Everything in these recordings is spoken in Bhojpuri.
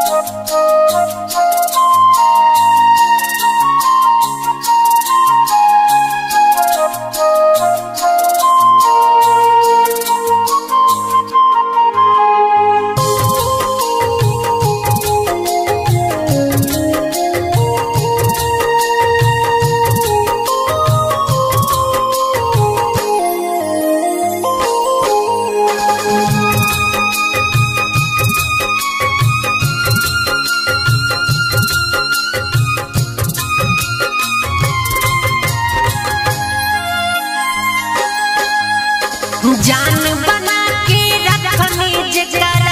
जान बना के रखनी जकरा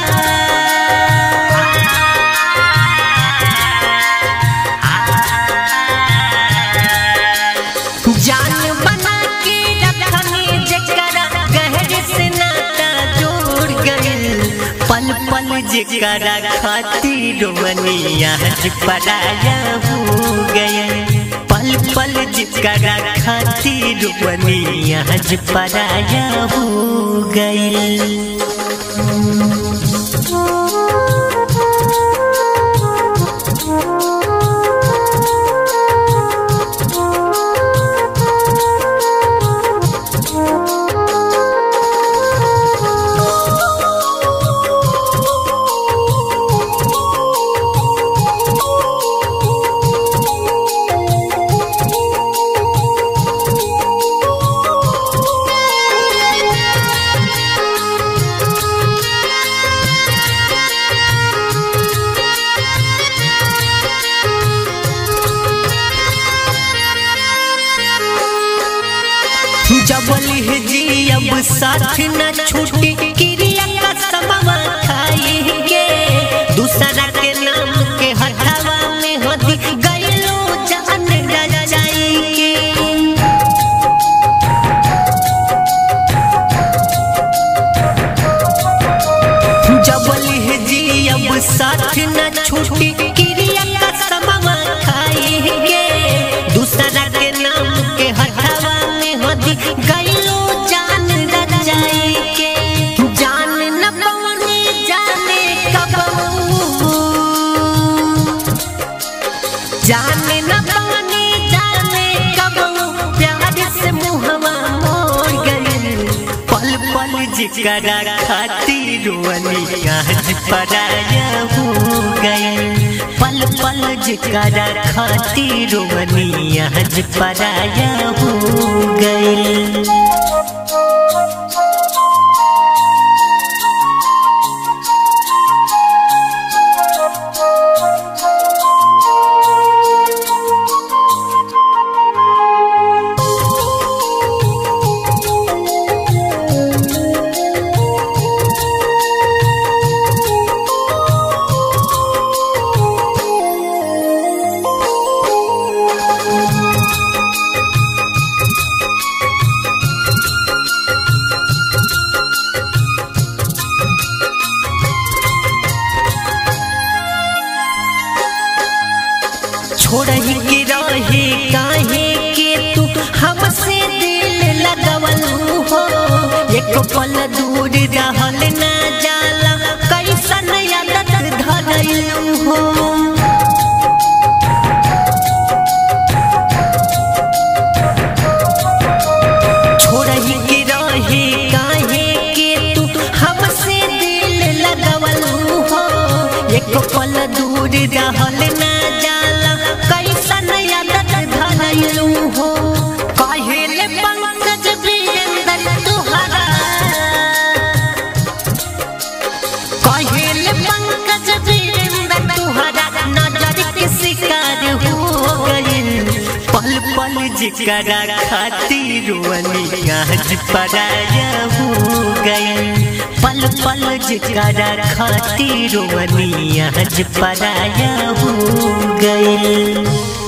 जान बना के रखनी जकरा गहर से नाता जोड़ गइल पल पल जकरा खातिर मनिया पराया हो गए पल पल जकरा खातिर मनिया पराया हो गइल जबल जी अब साथ न छूटी क्रिया का समवा खाई के दूसरा के नाम के हटावा में होती गईलो जान रजाई के जबल जी अब साथ न छूटी क्रिया का समवा खाई के दूसरा के नाम के हटावा में होती गईलो जान रजाई के जान न पवनी जाने कब जाने न पवनी जाने कब प्यार से मुहवा मोड़ गई पल पल जिकरा खातिर रोनी आज पराया हो गई पल पल जिकरा खातिर रोनी आज पराया हो गई छोड़ ही के रहे काहे के तू हमसे दिल लगवल हो एक पल दूर रहल ना जाला कैसन आदत धरल हो छोड़ ही के रहे काहे के तू हमसे दिल लगवल हो एक पल दूर रहल ना जाला कैसन आदत धरल हो काहेले पंकज वीरेंद्र तुहरा काहेले पंकज वीरेंद्र तुहरा नजर के शिकार हो गइल पल पल जिकरा खातिर रोनी आज पराया हो गइल पल पल जिकरा खातिर रोनी आज पराया हो गइल